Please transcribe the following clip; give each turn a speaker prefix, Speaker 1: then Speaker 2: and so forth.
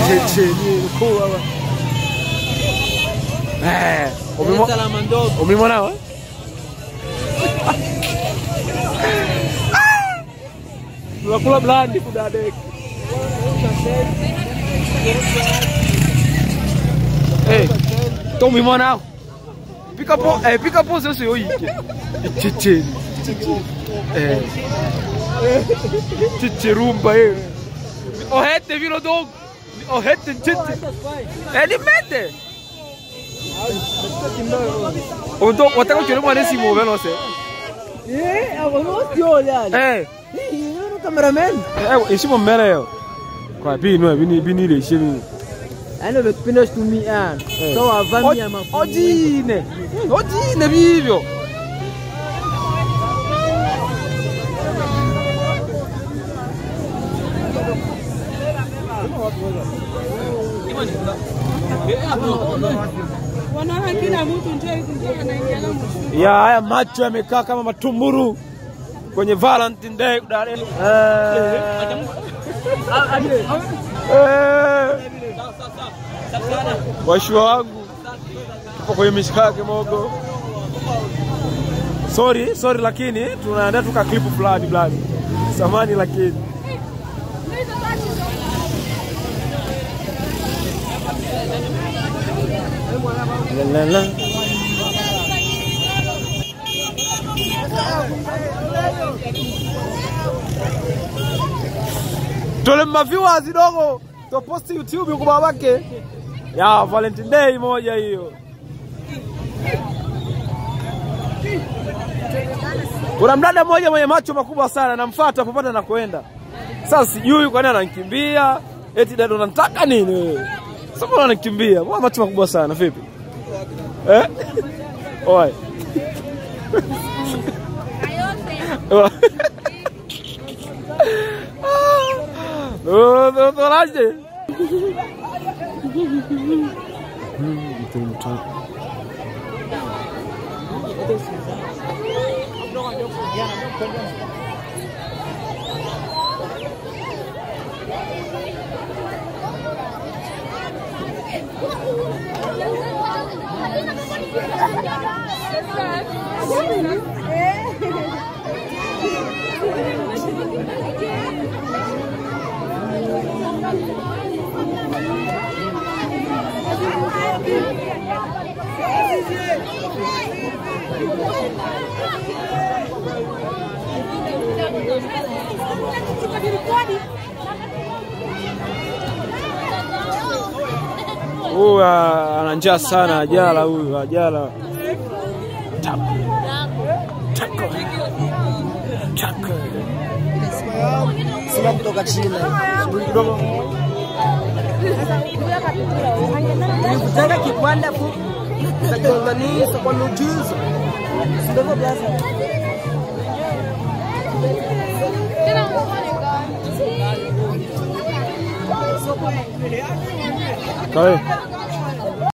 Speaker 1: Checheni mkuu hapa. Eh, umemo-
Speaker 2: Salama ndogo.
Speaker 1: umemwona wa? Tunakula blandi kudadeki. Eh, to umemwona hao? Pika po, eh, pika pose sio yike. Checheni. Eh. Chichirumba eh. Ohete vino dogo. Ohete chichi. Eh, ni mete. Unto wataka kuchora mwana si move no se.
Speaker 2: Eh, hapo no sio yani.
Speaker 1: Eh,
Speaker 2: Eh, no cameraman.
Speaker 1: eh ishimo mbele yo. Kwa bi no bi ni bi ni le shemi.
Speaker 2: Yaani umekipenda kutumia. So wavamia mafuta.
Speaker 1: Ojine. Ojine bivyo.
Speaker 3: Wanaona kila mtu njoo njoo anaingia mtu.
Speaker 1: Ya haya macho yamekaa kama matumburu kwenye Valentine Day Dar es Washua wangu tupo kwenye mishikake mogo. Sorry, sorry lakini tunaandaa tuka clip fulani fulani. Samani lakini. La, la, la. Tole maviewers dogo toposti YouTube kwa babake ya Valentine Day moja hiyo. Kuna mdada mmoja mwenye macho makubwa sana, namfuata popote anakoenda. Sasa sijui kwa nini ananikimbia, eti dada unataka nini wewe? Sasa mbona ananikimbia? Mbona macho makubwa sana vipi? Eh? Oi. Oh, no, no, laje. Huyu ah, ana njaa sana, ajala huyu, ajala. Taco. Taco. Taco.
Speaker 2: Sima kutoka China.
Speaker 1: Kidogo.
Speaker 2: Nilikutaka kikwanda fu. Sakaunganisha kwa miujiza. Ndio biasa.
Speaker 1: Kawai.